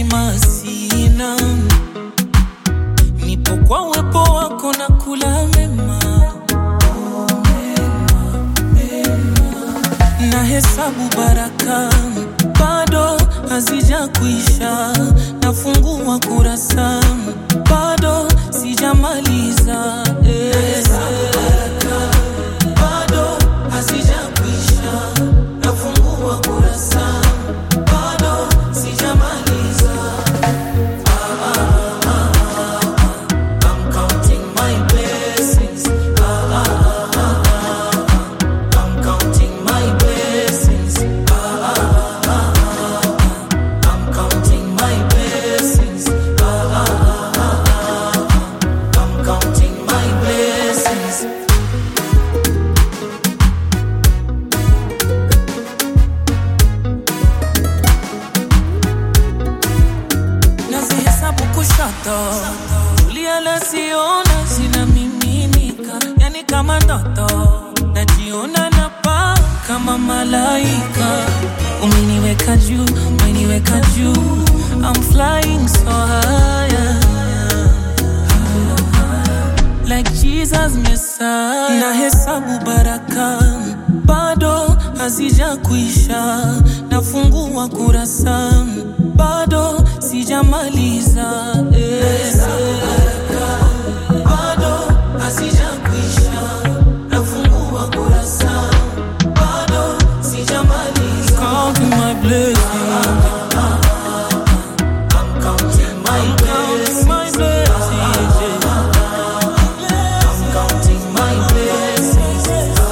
kusema sina, nipo kwa uwepo wako na kula mema, na hesabu baraka bado hazija kuisha, nafungua kurasa bado sijamaliza eh. bado hazija kuisha, nafungua kurasa bado sijamaliza. I'm counting my blessings. Ah, ah, ah, ah. I'm counting my blessings. Ah, ah, ah, ah. I'm counting my blessings. Ah, ah, ah, ah. I'm counting my blessings. nazihesabu kushoto kulia nasiona zinamiminika yani kama ndoto najiona napaa kama malaika umeniweka juu umeniweka juu I'm flying so high like Jesus Messiah. Na hesabu baraka bado hazija kuisha, nafungua kurasa bado sijamaliza eh. Bado hazija kuisha, nafungua kurasa bado sijamaliza. Counting my blessings. I'm counting my blessings. My blessings. I'm counting my blessings.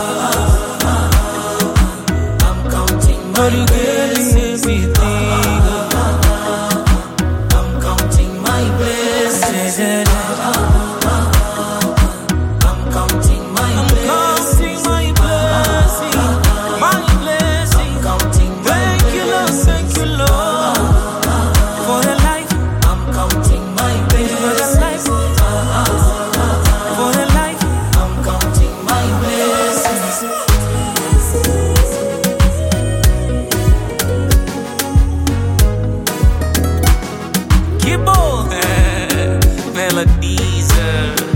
I'm counting my blessings. I'm counting my blessings. I'm counting my blessings. My blessings. My blessings. Counting Thank you, Lord. Thank you, Lord. For the life. I'm counting my blessings. For the life. I'm counting my blessings. Gibbo. Melodies. uh,